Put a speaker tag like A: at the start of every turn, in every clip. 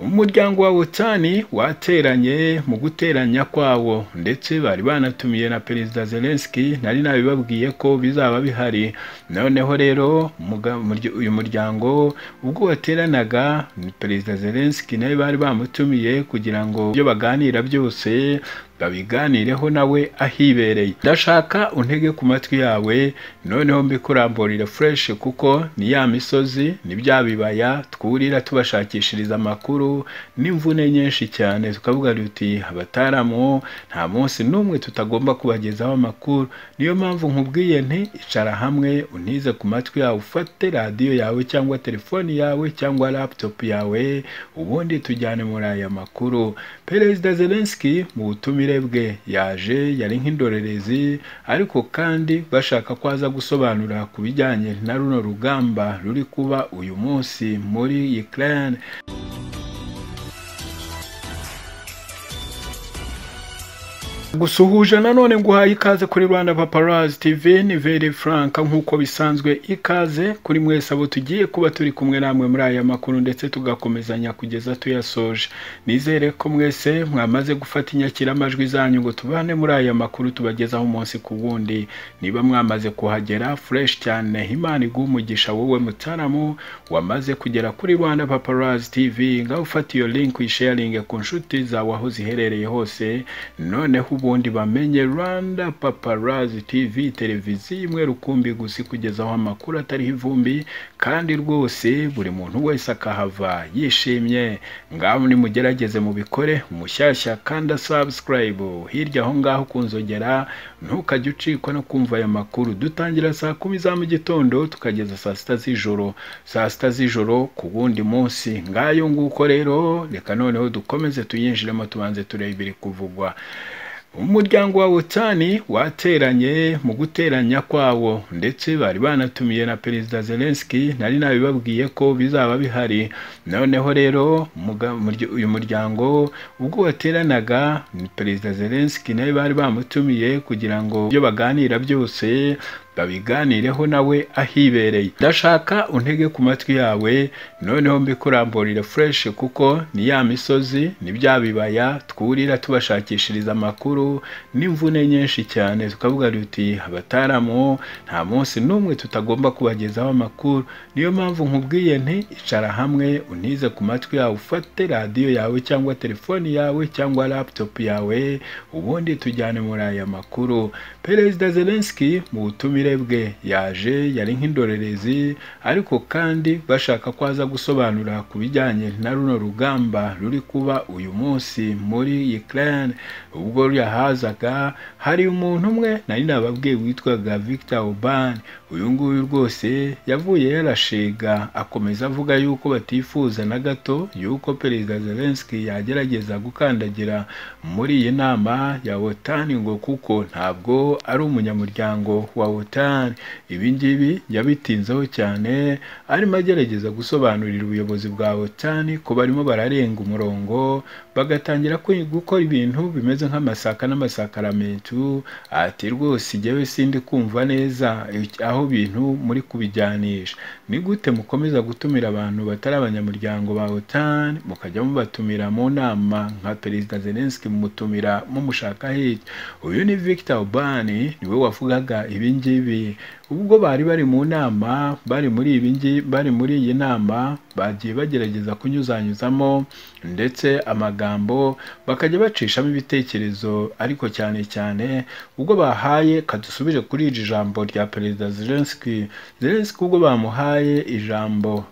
A: umuryango wa Wotani wateranye mu guteranya kwawo ndetse bari banatumiye na Perezida Zelensky nari nabibabwiye ko bizaba bihari noneho rero uyu muryango ubwo wateranaga Perezida Zelensky nawe bari bamutumiye kugira ngo ibyo baganira byose babiganireho nawe ahibereye ndashaka untege ku matwi yawe noneho mbikuramburire fresh kuko ni ya misozi ni bya bibaya twurira tubashakishiriza amakuru n'imvune nyinshi cyane tukavuga duti abataramu nta munsi n'umwe tutagomba kubagezaho amakuru niyo mpamvu nkubwiye nti icara hamwe untize ku matwi yawe ufate radiyo yawe cyangwa telefoni yawe cyangwa laptop yawe ubundi tujyane muri aya makuru perezida Zelensky mu butumire bwe yaje yari nk'indorerezi ariko kandi bashaka ko aza gusobanura ku bijyanye na runo rugamba ruri kuba uyu munsi muri Ukraine gusuhuza nanone nguhaye ikaze kuri rwanda paparazi tv ni veri frank nk'uko bisanzwe ikaze kuri mwese abo tugiye kuba turi kumwe namwe muri aya makuru ndetse tugakomezanya kugeza tuyasoje nizere ko mwese mwamaze gufata inyakiramajwi zanyu ngo tubane muri aya makuru tubagezaho umunsi ku wundi niba mwamaze kuhagera fureshi cyane imana iguha umugisha wowe mutaramu wamaze kugera kuri rwanda paparazi tv ngaho ufata iyo linki uyisharinge ku nshuti zawe aho ziherereye hose noneho ubundi bamenye rwanda paparazi tv televiziyo imwe rukumbi gusa kugezaho amakuru atariho ivumbi kandi rwose buri muntu wese akahava yishimye ngaho nimugerageze mubikore umushyashya kandi subscribe hirya aho ngaho kunzogera ntukajye ucikwa no kumva aya makuru dutangira saa kumi za mu gitondo tukageza saa sita z'ijoro saa sita z'ijoro ku wundi munsi ngayo nguko rero reka noneho dukomeze tuyinjiremo tubanze turebe ibiri kuvugwa umuryango wa wotani wateranye mu guteranya kwawo ndetse bari banatumiye na perezida Zelensky nari nabibabwiye ko bizaba bihari noneho rero uyu muryango ubwo wateranaga perezida Zelensky nawe bari bamutumiye kugira ngo ibyo baganira byose babiganireho nawe ahibereye ndashaka untege ku matwi yawe noneho mbikuramburire fresh kuko ni ya misozi ni bya bibaya twurira tubashakishiriza amakuru n'imvune nyinshi cyane tukavuga duti abataramu nta munsi n'umwe tutagomba kubagezaho amakuru niyo mpamvu nkubwiye nti icara hamwe untize ku matwi yawe ufate radiyo yawe cyangwa telefoni yawe cyangwa laptop yawe ubundi tujyane muri aya makuru perezida Zelensky mu butumire bwe yaje yari nk'indorerezi ariko kandi bashaka ko aza gusobanura ku bijyanye na runo rugamba ruri kuba uyu munsi muri Ukraine ubwo yahazaga hari umuntu umwe nari nababwiye witwaga Victor Orban uyu nguyu rwose yavuye yarashiga akomeza avuga yuko batifuza na gato yuko perezida Zelensky yagerageza gukandagira muri iyi nama ya OTAN ngo kuko ntabwo ari umunyamuryango wa OTAN ibi ngibi yabitinzeho cyane arimo agerageza gusobanurira ubuyobozi bwa otani ko barimo bararenga umurongo bagatangira gukora ibintu bimeze nk'amasaka n'amasakaramentu ati rwose igewe sindi kumva neza aho bintu muri kubijyanisha ni gute mukomeza gutumira abantu batari abanyamuryango ba otani mukajya mubatumira mu nama nka perezida Zelensky mumutumira mumushaka hirya uyu ni Victor Orban niwe wavugaga ibi ngibi ibi ubwo bari bari mu nama bari muri ibi bari muri iyi nama bagiye bagerageza kunyuzanyuzamo ndetse amagambo bakajya bacishamo ibitekerezo ariko cyane cyane ubwo bahaye kadusubire kuri iri jambo rya perezida Zelensky Zelensky ubwo bamuhaye ijambo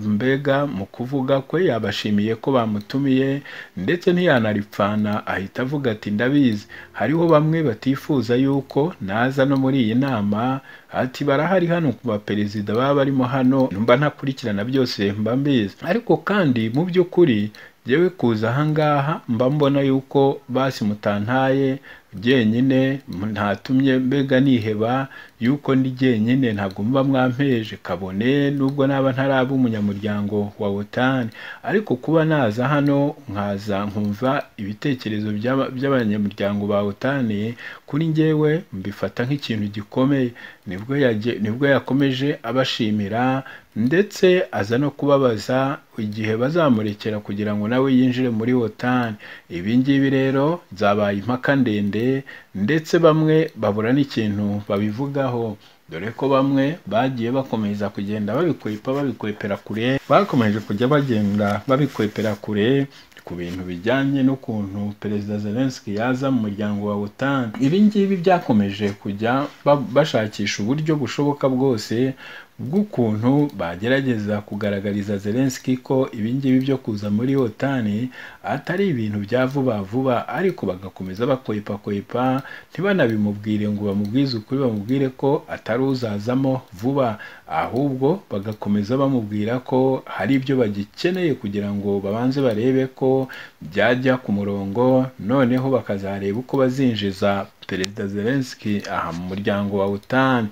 A: mbega mu kuvuga kwe yabashimiye ko bamutumiye ndetse ntiyanaripfana ahita avuga ati ndabizi hariho bamwe batifuza yuko naza no muri iyi nama ati barahari hano ku baperezida baba barimo hano mba ntakurikirana byose mba mbizi ariko kandi mu by'ukuri yewe kuza ahangaha mba mbona yuko basi mutantaye jyenyine ntatumye mbega niheba yuko ndi jyenyine ntabwo muba mwampeje kabone nubwo naba ntaraba umunyamuryango wa wotani ariko kuba naza hano nkaza nkumva ibitekerezo by'aba- by'abanyamuryango ba wotani kuri njyewe mbifata nk'ikintu gikomeye nibwo yaje- nibwo yakomeje abashimira ndetse aza no kubabaza igihe bazamurekera kugira ngo nawe yinjire muri wotani ibi ngibi rero zabaye impaka ndende ndetse bamwe babura n'ikintu babivugaho dore ko bamwe bagiye bakomeza kugenda babikwepa babikwepera kure bakomeje kujya bagenda babikwepera kure ku bintu bijyanye n'ukuntu perezida zelenski yaza mu muryango wa otan ibi ngibi byakomeje kujya ba- bashakisha uburyo bushoboka bwose bw'ukuntu bagerageza kugaragariza zelenski ko ibi ngibi byo kuza muri otan atari ibintu bya vuba vuba ariko bagakomeza bakwepakwepa ntibanabimubwire ngo bamubwize ukuri bamubwire ko atari uzazamo vuba ahubwo bagakomeza bamubwira ko hari ibyo bagikeneye kugira ngo babanze barebe ko byajya ku murongo noneho bakazareba uko bazinjiza perezida zelenski aha mu muryango wa utani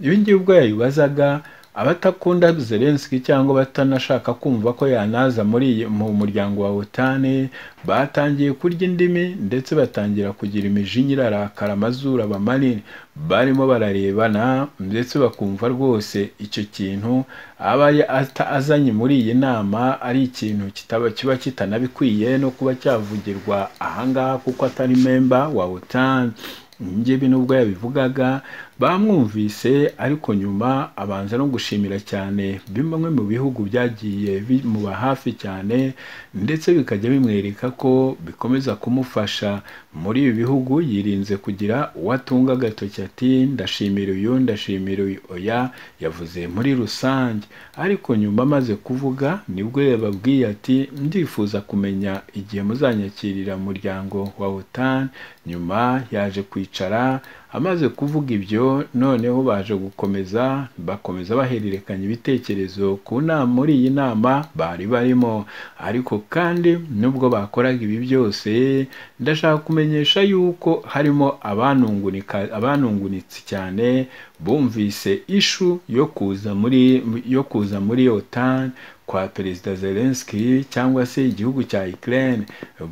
A: ibi ngibi ubwo yabibazaga abatakunda zelenski cyangwa abatanashaka kumva ko yanaza muri iyi- mu muryango wa otani batangiye kurya indimi ndetse batangira kugira imijinya irarakara amazuru aba manini barimo bararebana ndetse bakumva rwose icyo kintu aba ya- ata- azanye muri iyi nama ari ikintu kitaba kiba kitanabikwiye no kuba cyavugirwa ahangaha kuko atari memba wa otani ngebi nubwo yabivugaga bamwumvise ariko nyuma abanza no gushimira cyane bimwe mu bihugu byagiye bimuba hafi cyane ndetse bikajya bimwereka ko bikomeza kumufasha muri ibi bihugu yirinze kugira uwo atunga agatoki ati ndashimira uyu ndashimira uyu oya yavuze muri rusange ariko nyuma amaze kuvuga nibwo yababwiye ati ndifuza kumenya igihe muzanyakirira mu muryango wa otan nyuma yaje kwicara amaze kuvuga ibyo noneho baje gukomeza bakomeza bahererekanya ibitekerezo ku nama muri iyi nama bari barimo ariko kandi nubwo bakoraga ibi byose ndashaka kumenyesha yuko harimo abanungunika- abanungunitsi cyane bumvise ishu yo kuza muri yo kuza muri otani kwa perezida zelenski cyangwa se igihugu cya ukraine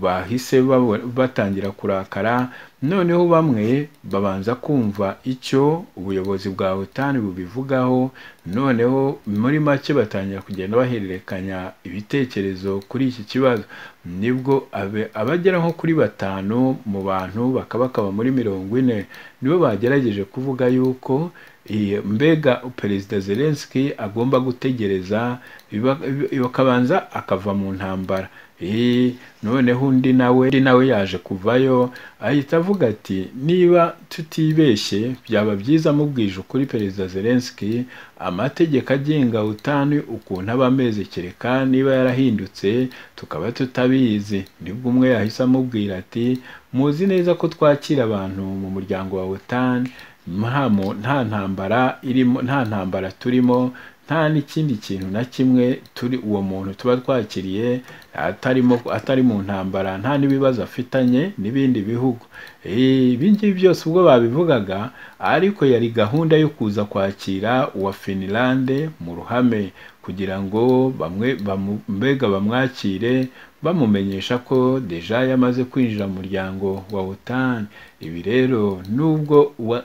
A: bahise babo- batangira kurakara noneho bamwe babanza kumva icyo ubuyobozi bwa otani bubivugaho noneho muri make batangira kugenda bahererekanya ibitekerezo kuri iki kibazo nibwo abe- abagera nko kuri batanu mu bantu bakaba bakaba muri mirongo ine nibo bagerageje kuvuga yuko iyi- mbega perezida zelenski agomba gutegereza biba- biba- akabanza akava mu ntambara Eh, noneho undi nawe undi nawe yaje kuvayo ahita avuga ati niba tutibeshye byaba byiza amubwije ukuri perezida zelenski amategeko agenga utani ukuntu aba ameze kereka niba yarahindutse tukaba tutabizi nibwo umwe yahise amubwira ati muzi neza ko twakira abantu mu muryango wa otani nta mu- nta ntambara irimo nta ntambara turimo nta n'ikindi kintu na kimwe turi uwo muntu tuba twakiriye atarimo atari mu ntambara nta n'ibibazo afitanye n'ibindi bihugu Eh, ibi ngibi byose ubwo babivugaga ariko yari gahunda yo kuza kwakira uwa finilande mu ruhame kugira ngo bamwe bamu- mbega bamwakire bamumenyesha ko deja yamaze kwinjira mu muryango wa otan ibi rero nubwo wa,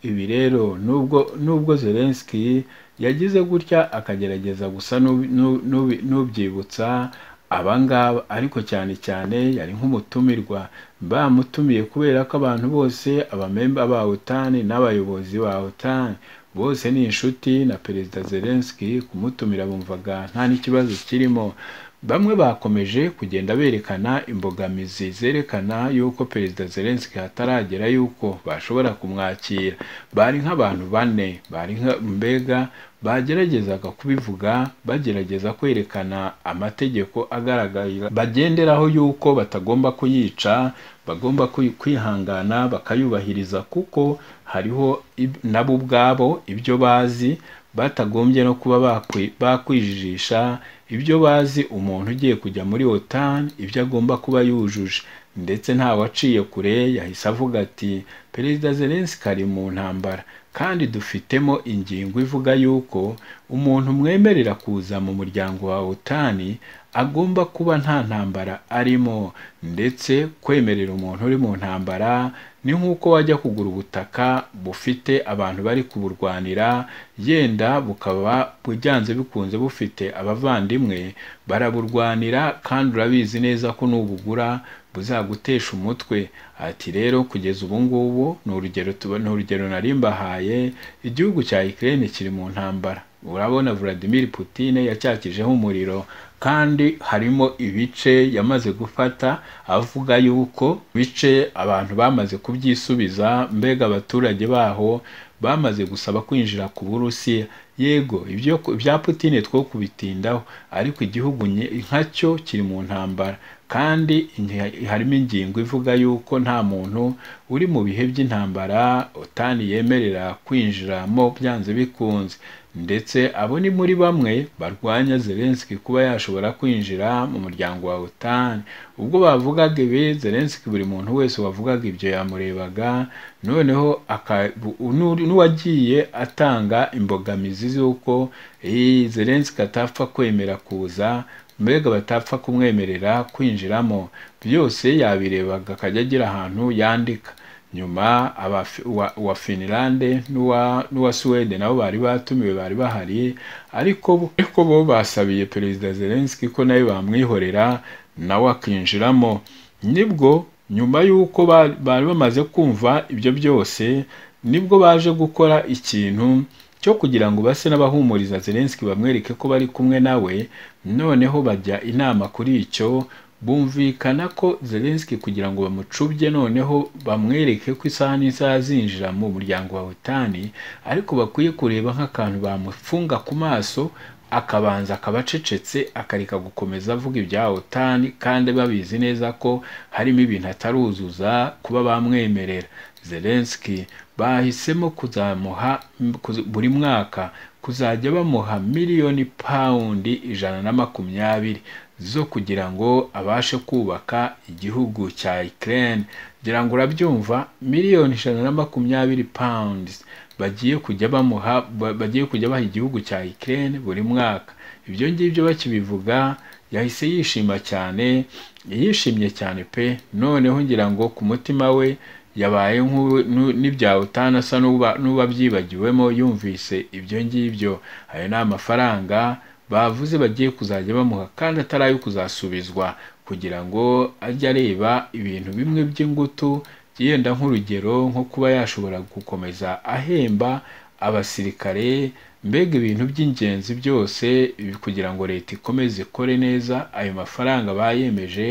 A: ibi rero nubwo nubwo zelenski yagize gutya akagerageza gusa n'ubi- n'u- n'ubi- n'ubyibutsa abangaba ariko cyane cyane yari nk'umutumirwa bamutumiye kubera ko abantu bose abamemba ba otani n'abayobozi ba otani bose ni inshuti na perezida zelenski kumutumira bumvaga nta n'ikibazo kirimo bamwe bakomeje kugenda berekana imbogamizi zerekana yuko perezida zelenski hataragera yuko bashobora kumwakira bari nk'abantu bane bari nka- mbega bageragezaga kubivuga bagerageza kwerekana amategeko agaragarira bagenderaho yuko batagomba kuyica bagomba kwi- kwihangana bakayubahiriza kuko hariho ib- nabo ubwabo ibyo bazi batagombye no kuba bakwi- bakwijijisha ibyo bazi umuntu ugiye kujya muri otan ibyo agomba kuba yujuje ndetse nta waciye kure yahise avuga ati perezida zelenski ari mu ntambara kandi dufitemo ingingo ivuga yuko umuntu mwemerera kuza mu muryango wa otani agomba kuba nta ntambara arimo ndetse kwemerera umuntu uri mu ntambara ni nk'uko wajya kugura ubutaka bufite abantu bari kuburwanira yenda bukaba bujyanze bikunze bufite abavandimwe baraburwanira kandi urabizi neza ko nubugura buzagutesha umutwe ati rero kugeza ubu ngubu ni urugero tuba- ni urugero nari mbahaye igihugu cya Ukraine kiri mu ntambara urabona Vladimir Putin yacyakijeho umuriro kandi harimo ibice yamaze gufata avuga yuko bice abantu bamaze kubyisubiza mbega abaturage baho bamaze gusaba kwinjira ku Burusiya yego ibyo bya Putin two kubitindaho ariko igihugu nye- nkacyo kiri mu ntambara kandi inge- harimo ingingo ivuga yuko nta muntu uri mu bihe by'intambara otani yemerera kwinjiramo byanze bikunze ndetse abo ni muri bamwe barwanya Zelensky kuba yashobora kwinjira mu muryango wa otani ubwo bavugaga ibi Zelensky buri muntu wese wavugaga ibyo yamurebaga noneho aka- bu- nu- n'uwagiye atanga imbogamizi z'uko "Eh, Zelensky atapfa kwemera kuza mbega batapfa kumwemerera kwinjiramo byose yabirebaga akajya agira ahantu yandika nyuma abafi- uwa uwa finilande n'uwa n'uwa suwede nabo bari batumiwe bari bahari ariko bo- ariko bo basabiye perezida zelenski ko nawe bamwihorera nawe akinjiramo nibwo nyuma y'uko ba- bari bamaze kumva ibyo byose nibwo baje gukora ikintu cyo kugira ngo base n'abahumuriza Zelensky bamwereke ko bari kumwe nawe noneho bajya inama kuri icyo bumvikana ko Zelensky kugira ngo bamucubye noneho bamwereke ko isaha n'isaha azinjira mu muryango wa otani ariko bakwiye kureba nk'akantu bamufunga ku maso akabanza akaba acecetse akareka gukomeza avuga ibya otani kandi babizi neza ko harimo ibintu ataruzuza kuba bamwemerera Zelensky bahisemo kuzamuha kuz- buri mwaka kuzajya bamuha miliyoni pawundi ijana na makumyabiri zo kugira ngo abashe kubaka igihugu cya Ukraine ngira ngo urabyumva miliyoni ijana na makumyabiri pounds bagiye kujya bamuha ba- bagiye kujya baha igihugu cya Ukraine buri mwaka ibyo ngibyo bakibivuga yahise yishima cyane yishimye cyane pe noneho ngira ngo ku mutima we yabaye nk'ubu- nu- n'ibya utana asa n'uba- n'uwabyibagiwemo yumvise ibyo ngibyo ayo ni amafaranga bavuze bagiye kuzajya bamuha kandi atari ayo kuzasubizwa kugira ngo ajye areba ibintu bimwe by'ingutu yenda nk'urugero nko kuba yashobora gukomeza ahemba abasirikare mbega ibintu by'ingenzi byose ibi- kugira ngo leta ikomeze ikore neza ayo mafaranga bayemeje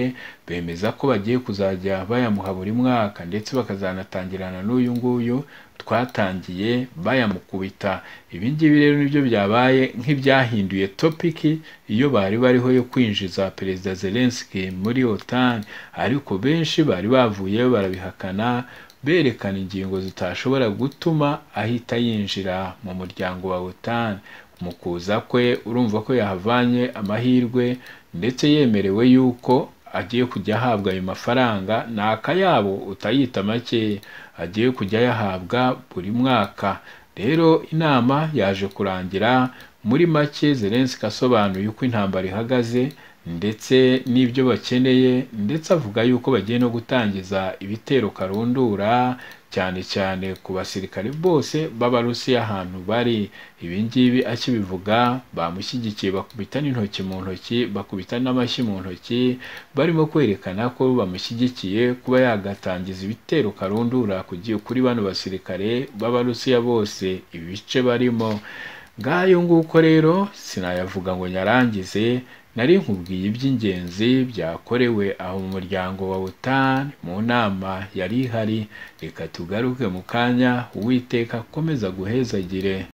A: bemeza ko bagiye kuzajya bayamuha buri mwaka ndetse bakazanatangirana n'uyu nguyu twatangiye bayamukubita ibi ngibi rero nibyo byabaye nk'ibyahinduye topiki iyo bari bariho yo kwinjiza perezida Zelensky muri OTAN ariko benshi bari bavuye barabihakana berekana ingingo zitashobora gutuma ahita yinjira mu muryango wa OTAN mu kuza kwe urumva ko yahavanye amahirwe ndetse yemerewe yuko agiye kujya ahabwa ayo mafaranga ni akayabo utayita make agiye kujya ayahabwa buri mwaka rero inama yaje kurangira muri make Zelensky asobanuye uko intambara ihagaze ndetse n'ibyo bakeneye ndetse avuga yuko bagiye no gutangiza ibitero karundura cyane cyane ku basirikare bose b'Abarusiya ahantu bari ibi ngibi akibivuga bamushyigikiye bakubita n'intoki mu ntoki bakubita n'amashyi mu ntoki barimo kwerekana ko bamushyigikiye kuba yagatangiza ibitero karundura ku gi- kuri bano basirikare b'Abarusiya bose ibice barimo ngayo nguko rero sinayavuga ngo nyarangize nari nkubwiye iby'ingenzi byakorewe aho mu muryango wa OTAN mu nama yari ihari reka tugaruke mu kanya uwiteka akomeza guhezagire